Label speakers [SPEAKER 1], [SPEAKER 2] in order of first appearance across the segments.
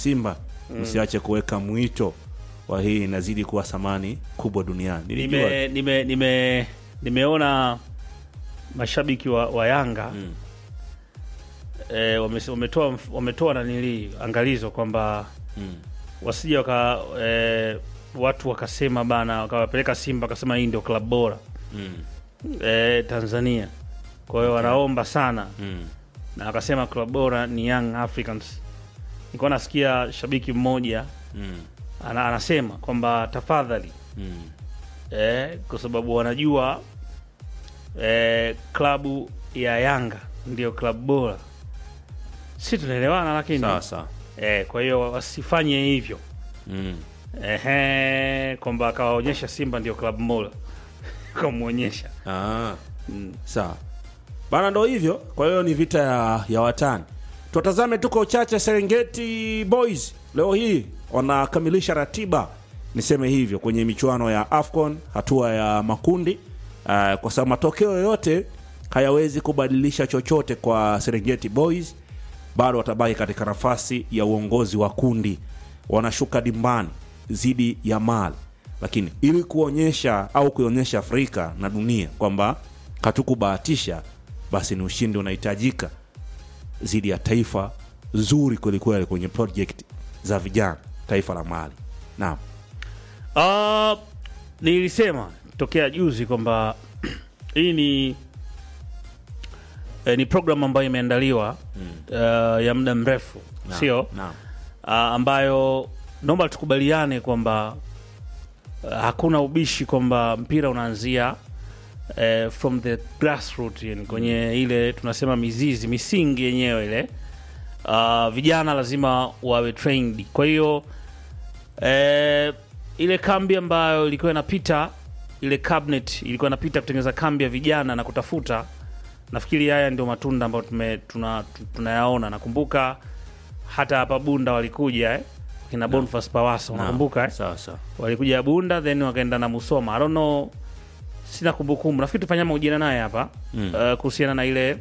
[SPEAKER 1] Simba msiache kuweka mwito wa hii inazidi kuwa thamani kubwa duniani. Nilijua
[SPEAKER 2] nime, nime, nime, nimeona mashabiki wa, wa Yanga
[SPEAKER 1] Mm.
[SPEAKER 2] eh, wame- wametoa wametoa nanili angalizo kwamba
[SPEAKER 1] mm.
[SPEAKER 2] wasije waka eh, watu wakasema bana wakawapeleka Simba wakasema hii ndio klabu bora
[SPEAKER 1] Mm.
[SPEAKER 2] eh, Tanzania. Kwa hiyo wanaomba sana
[SPEAKER 1] Mm.
[SPEAKER 2] na wakasema klabu bora ni Young Africans. Nilikuwa nasikia shabiki mmoja
[SPEAKER 1] Mm.
[SPEAKER 2] ana, anasema kwamba tafadhali
[SPEAKER 1] Mm.
[SPEAKER 2] eh, kwa sababu wanajua eh, klabu ya Yanga ndio klabu bora, si tunaelewana? Lakini
[SPEAKER 1] Sawa sawa.
[SPEAKER 2] eh, kwa hiyo wasifanye hivyo
[SPEAKER 1] Mm.
[SPEAKER 2] ehe, kwamba akawaonyesha Simba ndio klabu bora kamwonyesha
[SPEAKER 1] Ah.
[SPEAKER 2] mm.
[SPEAKER 1] Sawa bana, ndo hivyo. Kwa hiyo ni vita ya, ya watani. Tuwatazame tuko uchache. Serengeti Boys leo hii wanakamilisha ratiba, niseme hivyo, kwenye michuano ya AFCON hatua ya makundi uh, kwa sababu matokeo yoyote hayawezi kubadilisha chochote kwa Serengeti Boys. Bado watabaki katika nafasi ya uongozi wa kundi, wanashuka dimbani dhidi ya Mali, lakini ili kuonyesha au kuionyesha Afrika na dunia kwamba hatukubahatisha, basi ni ushindi unahitajika dhidi ya taifa zuri kwelikweli kwenye project za vijana, taifa la Mali. Naam.
[SPEAKER 2] Uh, nilisema tokea juzi kwamba hii ni eh, ni program ambayo imeandaliwa uh, ya muda mrefu
[SPEAKER 1] Naam.
[SPEAKER 2] sio
[SPEAKER 1] Naam.
[SPEAKER 2] uh, ambayo naomba tukubaliane kwamba uh, hakuna ubishi kwamba mpira unaanzia uh, from the grassroots yani kwenye ile tunasema mizizi misingi yenyewe ile uh, vijana lazima wawe trained kwa hiyo eh, ile kambi ambayo ilikuwa inapita ile cabinet ilikuwa inapita kutengeneza kambi ya vijana na kutafuta nafikiri haya ndio matunda ambayo tume- tuna- tu- tunayaona nakumbuka hata hapa bunda walikuja eh? kina Boniface Pawaso
[SPEAKER 1] Naam.
[SPEAKER 2] nakumbuka eh?
[SPEAKER 1] Sawa sawa.
[SPEAKER 2] walikuja bunda then wakaenda na musoma I don't know sina kumbukumbu nafikiri tufanya mahojiano naye hapa
[SPEAKER 1] Mm.
[SPEAKER 2] uh, kuhusiana na ile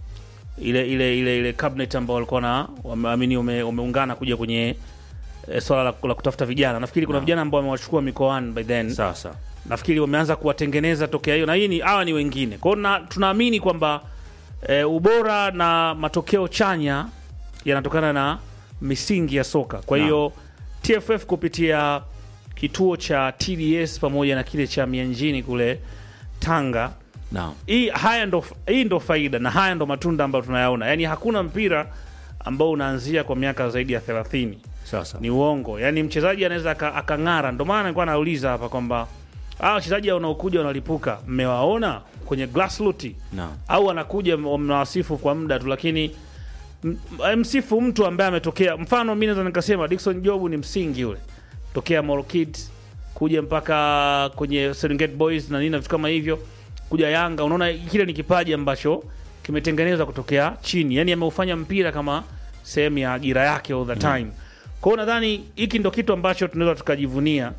[SPEAKER 2] ile ile ile ile cabinet ambao walikuwa na wameamini ume, umeungana kuja kwenye eh, swala la, la kutafuta vijana nafikiri kuna
[SPEAKER 1] Naam.
[SPEAKER 2] vijana ambao wamewachukua mikoani by then
[SPEAKER 1] Sawa sawa.
[SPEAKER 2] nafikiri wameanza kuwatengeneza tokea hiyo na hii ni hawa ni wengine kwao na tunaamini kwamba e, ubora na matokeo chanya yanatokana na misingi ya soka kwa
[SPEAKER 1] Naam.
[SPEAKER 2] hiyo tff kupitia kituo cha tds pamoja na kile cha mianjini kule tanga
[SPEAKER 1] Naam.
[SPEAKER 2] hii haya ndo, hii ndo faida na haya ndo matunda ambayo tunayaona yaani hakuna mpira ambao unaanzia kwa miaka zaidi ya 30
[SPEAKER 1] Sawa sawa.
[SPEAKER 2] ni uongo yaani mchezaji anaweza aka- akang'ara ndo maana nilikuwa nauliza hapa kwamba hawa wachezaji wanaokuja wanalipuka mmewaona kwenye grassroots
[SPEAKER 1] Naam.
[SPEAKER 2] au wanakuja m- mnawasifu kwa muda tu lakini m- m- msifu mtu ambaye ametokea mfano mi naweza nikasema Dickson Jobu ni msingi ule tokea Moro Kids kuja mpaka kwenye Serengeti Boys na nini na vitu kama hivyo kuja Yanga unaona kile ni kipaji ambacho kimetengenezwa kutokea chini yani ameufanya mpira kama sehemu ya ajira yake all the time kwa hiyo nadhani hiki ndo kitu ambacho tunaweza tukajivunia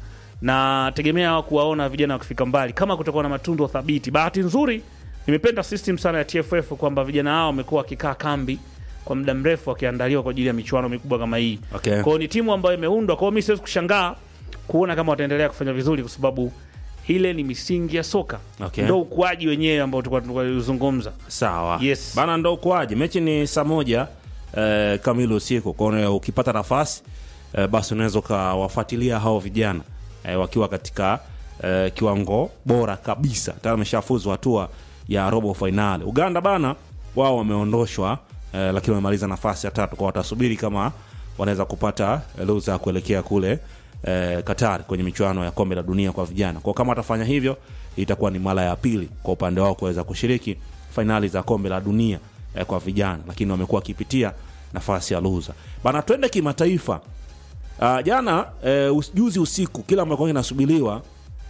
[SPEAKER 2] na tegemea kuwaona vijana wakifika mbali kama kutakuwa na matundu thabiti bahati nzuri nimependa system sana ya TFF kwamba vijana hao wamekuwa wakikaa kambi kwa muda mrefu wakiandaliwa kwa ajili ya michuano mikubwa kama hii
[SPEAKER 1] Okay.
[SPEAKER 2] kwa hiyo ni timu ambayo imeundwa kwa hiyo mi siwezi kushangaa kuona kama wataendelea kufanya vizuri kwa sababu ile ni misingi ya soka
[SPEAKER 1] Okay.
[SPEAKER 2] ndo ukuaji wenyewe ambao tulikuwa tunazungumza
[SPEAKER 1] Sawa.
[SPEAKER 2] Yes.
[SPEAKER 1] Bana ndo ukuaje. Mechi ni saa moja eh, kamili usiku. Kwa hiyo ukipata nafasi eh, basi unaweza ukawafuatilia hao vijana eh, wakiwa katika eh, kiwango bora kabisa. Tayari wameshafuzu hatua ya robo fainali. Uganda bana wao wameondoshwa eh, lakini wamemaliza nafasi ya tatu, kwa watasubiri kama wanaweza kupata eh, ruhusa ya kuelekea kule eh, Qatar kwenye michuano ya kombe la dunia kwa vijana. Kwa kama watafanya hivyo, itakuwa ni mara ya pili kwa upande wao kuweza kushiriki fainali za kombe la dunia eh, kwa vijana, lakini wamekuwa wakipitia nafasi ya luza bana. Twende kimataifa. Uh, jana eh, us- juzi usiku kila ambacho kinasubiriwa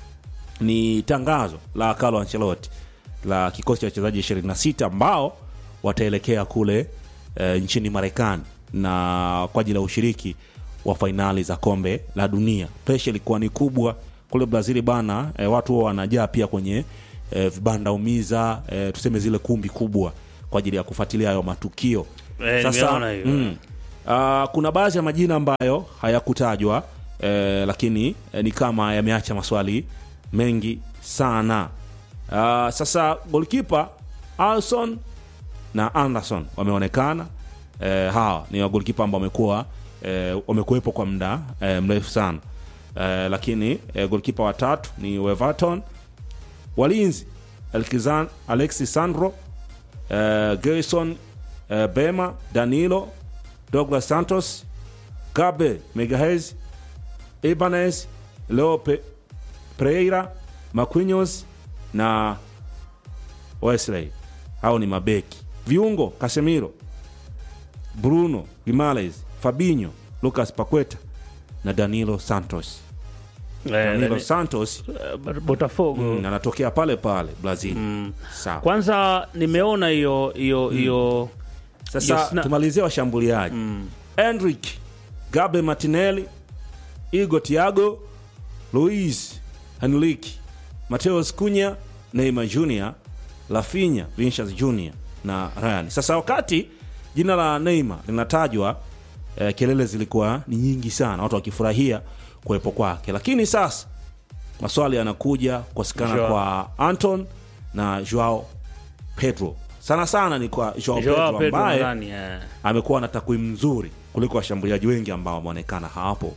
[SPEAKER 1] ni tangazo la Carlo Ancelotti la kikosi cha wachezaji 26 ambao wataelekea kule e, nchini Marekani na kwa ajili ya ushiriki wa fainali za kombe la dunia. Presha ilikuwa ni kubwa kule Brazil bana, e, watu wao wanajaa pia kwenye e, vibanda umiza e, tuseme zile kumbi kubwa kwa ajili ya kufuatilia hayo matukio.
[SPEAKER 2] Eh, nimeona hiyo.
[SPEAKER 1] mm, Uh, kuna baadhi ya majina ambayo hayakutajwa eh, lakini eh, ni kama yameacha maswali mengi sana. Uh, sasa golkipa Alson na Anderson wameonekana. Eh, hawa ni magolikipa ambao wamekuwa eh, wamekuwepo kwa muda eh, mrefu sana eh, lakini eh, golkipa watatu ni Weverton, walinzi Elkizan, Alexis Sandro eh, Gerson eh, Bema, Danilo, Douglas Santos, Gabe Megahez, Ibanez, Leo Pe- Pereira, Marquinhos na Wesley. Hao ni mabeki. Viungo Casemiro, Bruno Guimaraes, Fabinho, Lucas Paqueta na Danilo Santos.
[SPEAKER 2] Eh,
[SPEAKER 1] Danilo
[SPEAKER 2] Dani-
[SPEAKER 1] Santos
[SPEAKER 2] eh, Botafogo
[SPEAKER 1] mm, anatokea pale pale Brazil. Sawa.
[SPEAKER 2] kwanza nimeona hiyo hiyo hiyo
[SPEAKER 1] Sasa
[SPEAKER 2] Yes, na-
[SPEAKER 1] tumalizie washambuliaji mm. Enric Gabe Martinelli, Igor Thiago, Luis Henrique, Mateus Cunha, Neymar Jr, Rafinha, Vinicius Jr na Ryan. Sasa wakati jina la Neymar linatajwa eh, kelele zilikuwa ni nyingi sana, watu wakifurahia kuwepo kwake, lakini sasa maswali yanakuja kukosekana
[SPEAKER 2] Joao.
[SPEAKER 1] kwa Anton na Joao Pedro. Sana sana ni kwa Joao
[SPEAKER 2] Joao
[SPEAKER 1] Pedro
[SPEAKER 2] Pedro
[SPEAKER 1] ambaye
[SPEAKER 2] nadhani eh.
[SPEAKER 1] amekuwa na takwimu nzuri kuliko washambuliaji wengi ambao wameonekana hapo.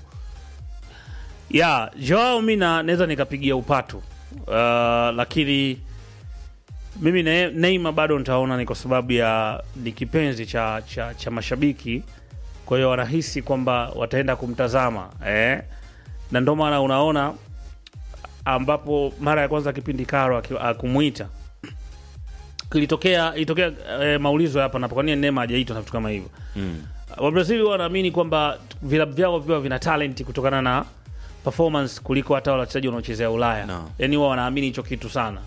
[SPEAKER 2] ya Joao mi na- naweza nikapigia upatu uh, lakini mimi ne, Neymar bado nitaona ni kwa sababu ya ni kipenzi cha, cha, cha mashabiki, kwa hiyo wanahisi kwamba wataenda kumtazama eh? na ndio maana unaona ambapo mara ya kwanza kipindi Karo aki- akumwita kilitokea ilitokea eh, maulizo hapa na kwa nini Neymar hajaitwa na vitu kama hivyo
[SPEAKER 1] Mm.
[SPEAKER 2] Wabrazili wanaamini kwamba vilabu vyao viwa vina talent kutokana na performance kuliko hata wale wachezaji wanaochezea Ulaya.
[SPEAKER 1] No.
[SPEAKER 2] Yani huwa wanaamini hicho kitu sana.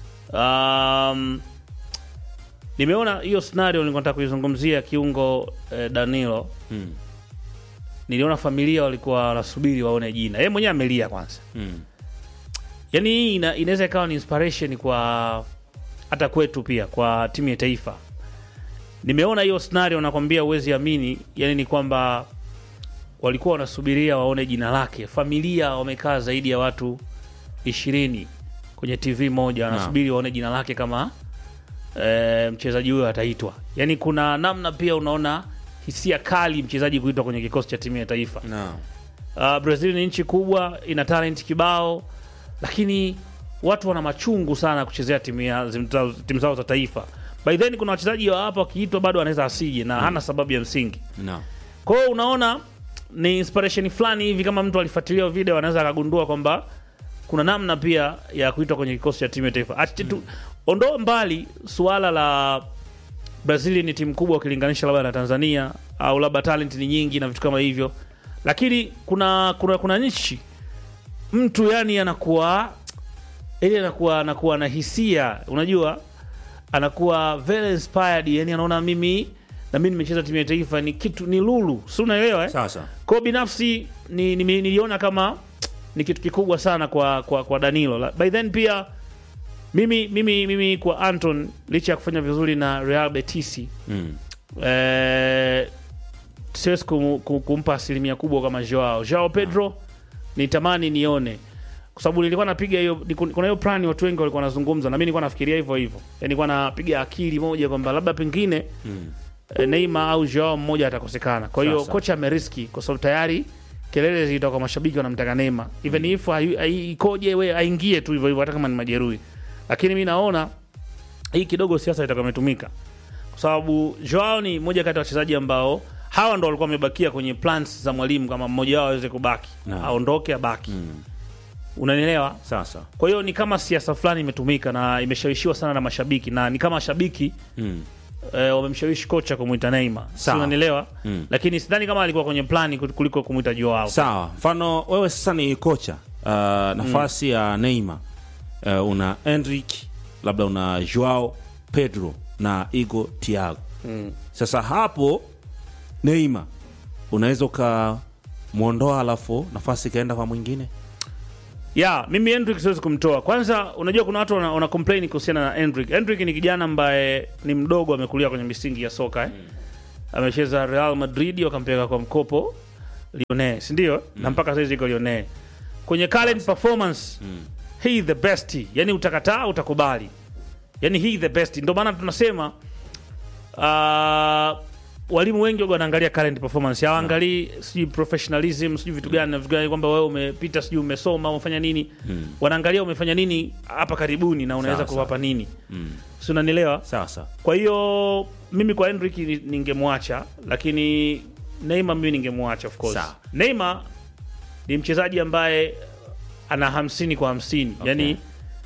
[SPEAKER 2] Um, nimeona hiyo scenario nilikuwa nataka kuizungumzia kiungo eh, Danilo.
[SPEAKER 1] Mm.
[SPEAKER 2] Niliona familia walikuwa wanasubiri waone jina. Yeye mwenyewe amelia kwanza.
[SPEAKER 1] Mm.
[SPEAKER 2] Yaani hii ina, inaweza ikawa ni inspiration kwa hata kwetu pia kwa timu ya taifa. Nimeona hiyo scenario nakwambia uwezi amini, yani ni kwamba walikuwa wanasubiria waone jina lake. Familia wamekaa zaidi ya watu ishirini kwenye TV moja wanasubiri waone jina lake kama e, mchezaji huyo ataitwa. Yani kuna namna pia unaona hisia kali mchezaji kuitwa kwenye kikosi cha timu ya taifa.
[SPEAKER 1] No.
[SPEAKER 2] Uh, Brazil ni nchi kubwa, ina talent kibao, lakini watu wana machungu sana kuchezea timu ya zim- zao- timu zao za taifa. By then kuna wachezaji wa hapa wakiitwa bado anaweza asije na hana sababu ya msingi.
[SPEAKER 1] No.
[SPEAKER 2] Kwa hiyo unaona ni inspiration fulani hivi, kama mtu alifuatilia video anaweza akagundua kwamba kuna namna pia ya kuitwa kwenye kikosi cha timu ya taifa. Acha tu ondoa mbali suala la Brazil ni timu kubwa ukilinganisha labda na Tanzania au labda talent ni nyingi na vitu kama hivyo, lakini kuna kuna, kuna nchi mtu yani anakuwa ili anakuwa anakuwa na hisia, unajua anakuwa very inspired, yani anaona mimi na mimi nimecheza timu ya taifa ni kitu ni lulu, si unaelewa eh?
[SPEAKER 1] Sasa.
[SPEAKER 2] Kwa binafsi ni, ni, niliona kama ni kitu kikubwa sana kwa kwa, kwa Danilo. La- By then pia mimi mimi mimi kwa Anton licha ya kufanya vizuri na Real Betis
[SPEAKER 1] Mm.
[SPEAKER 2] eh, siwezi kum, kum, kumpa asilimia kubwa kama Joao. Joao Pedro nitamani nione kwa sababu nilikuwa napiga hiyo ni- kuna hiyo plan watu wengi walikuwa wanazungumza na mimi nilikuwa nafikiria hivyo hivyo. Yaani nilikuwa napiga akili moja kwamba labda pengine
[SPEAKER 1] Mm.
[SPEAKER 2] eh, Neymar au Joao mmoja atakosekana. Kwa hiyo
[SPEAKER 1] Sasa.
[SPEAKER 2] kocha ameriski kwa sababu tayari kelele zilitoka kwa mashabiki wanamtaka Neymar. Even if hayu- hai- ikoje we aingie tu hivyo hivyo hata kama ni majeruhi. Lakini mimi naona hii kidogo siasa itakuwa imetumika. Kwa sababu Joao ni mmoja kati ya wachezaji ambao hawa ndo walikuwa wamebakia kwenye plans za mwalimu kama mmoja wao aweze kubaki.
[SPEAKER 1] Naam.
[SPEAKER 2] Aondoke abaki.
[SPEAKER 1] Mm.
[SPEAKER 2] Unanielewa?
[SPEAKER 1] Sasa.
[SPEAKER 2] Kwa hiyo ni kama siasa fulani imetumika na imeshawishiwa sana na mashabiki na ni kama mashabiki
[SPEAKER 1] Mm.
[SPEAKER 2] eh, wamemshawishi kocha kumwita Neymar. Si
[SPEAKER 1] Sawa.
[SPEAKER 2] unanielewa?
[SPEAKER 1] Mm.
[SPEAKER 2] Lakini sidhani kama alikuwa kwenye plani kuliko kumwita Joao.
[SPEAKER 1] Sawa. Mfano wewe sasa ni kocha. Uh, nafasi ya Neymar. Uh, una Enric, labda una Joao Pedro na Igor Thiago.
[SPEAKER 2] Mm.
[SPEAKER 1] Sasa hapo Neymar unaweza ukamwondoa alafu nafasi ikaenda kwa mwingine.
[SPEAKER 2] Ya, mimi Endrick siwezi kumtoa. Kwanza unajua kuna watu wana, wana complain kuhusiana na Endrick. Endrick ni kijana ambaye ni mdogo amekulia kwenye misingi ya soka eh. amecheza Real Madrid wakampeleka kwa mkopo Lionel, si ndio? Na mpaka sasa iko Lionel. Kwenye current performance he the best, yani utakataa utakubali, yani he the best. Ndio maana tunasema uh, walimu wengi waga wanaangalia current performance, hawaangalii sijui professionalism sijui vitu gani na vitu gani, kwamba wewe umepita sijui umesoma umefanya nini. Wanaangalia umefanya nini hapa karibuni na unaweza
[SPEAKER 1] Sawa, sawa.
[SPEAKER 2] kuwapa nini, si unanielewa?
[SPEAKER 1] sawa sawa
[SPEAKER 2] Kwa hiyo mimi kwa Henrik ni- ningemwacha, lakini Neymar mimi ningemwacha of course.
[SPEAKER 1] Sawa.
[SPEAKER 2] Neymar ni mchezaji ambaye ana hamsini kwa hamsini
[SPEAKER 1] Okay.
[SPEAKER 2] yani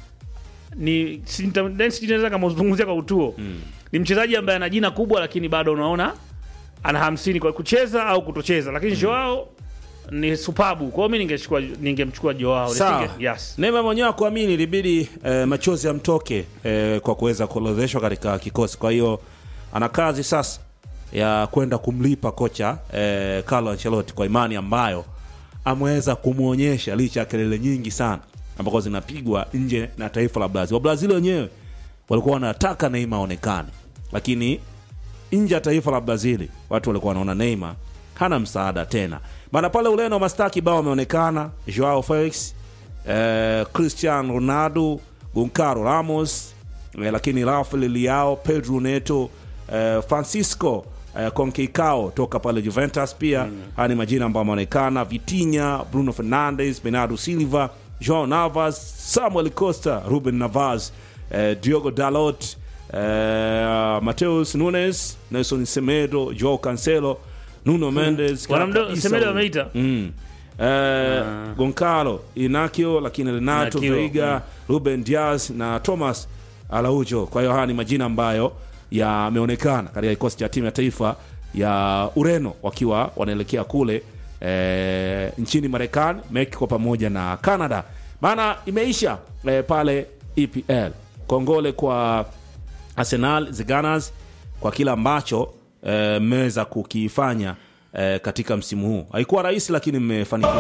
[SPEAKER 2] ni si- nita- then sijui naweza kama uzungumzia kwa utuo ni mchezaji ambaye ana jina kubwa, lakini bado unaona ana hamsini kwa kucheza au kutocheza, lakini Joao ni supabu. Kwa hiyo mimi ningechukua ningemchukua Joao
[SPEAKER 1] Sawa.
[SPEAKER 2] Nisinge- yes.
[SPEAKER 1] Neymar mwenyewe akuamini ilibidi eh, machozi yamtoke eh, kwa kuweza kuorodheshwa katika kikosi. Kwa hiyo ana kazi sasa ya kwenda kumlipa kocha eh, Carlo Ancelotti kwa imani ambayo ameweza kumwonyesha licha ya kelele nyingi sana ambako zinapigwa nje na taifa la Brazil. Wabrazil wenyewe walikuwa wanataka Neymar aonekane, lakini nje ya taifa la Brazil watu walikuwa wanaona Neymar hana msaada tena. Maana pale Ureno mastaa kibao wameonekana, Joao Felix, eh, Cristiano Ronaldo, Goncalo Ramos, eh, lakini Rafael Leao, Pedro Neto, eh, Francisco eh, Conceição toka pale Juventus pia haya ni majina ambayo ameonekana, Vitinha, Bruno Fernandes, Bernardo Silva, Joao Navas, Samuel Costa, Ruben Navas, eh, Diogo Dalot, eh, Mateus Nunes, Nelson Semedo, Joao Cancelo, Nuno Mendes,
[SPEAKER 2] Wanamdo-
[SPEAKER 1] Kaka
[SPEAKER 2] Semedo
[SPEAKER 1] Issa,
[SPEAKER 2] ameita?
[SPEAKER 1] mm. eh, Goncalo Inacio, lakini Renato
[SPEAKER 2] Inacio,
[SPEAKER 1] Veiga, Ruben Diaz na Thomas Araujo. Kwa hiyo haya ni majina ambayo yameonekana katika kikosi cha timu ya taifa ya Ureno wakiwa wanaelekea kule eh, nchini Marekani, Mexico pamoja na Canada, maana imeisha eh, pale EPL. Kongole kwa Arsenal the Gunners kwa kile ambacho eh, mmeweza kukifanya eh, katika msimu huu. Haikuwa rahisi, lakini mmefanikiwa.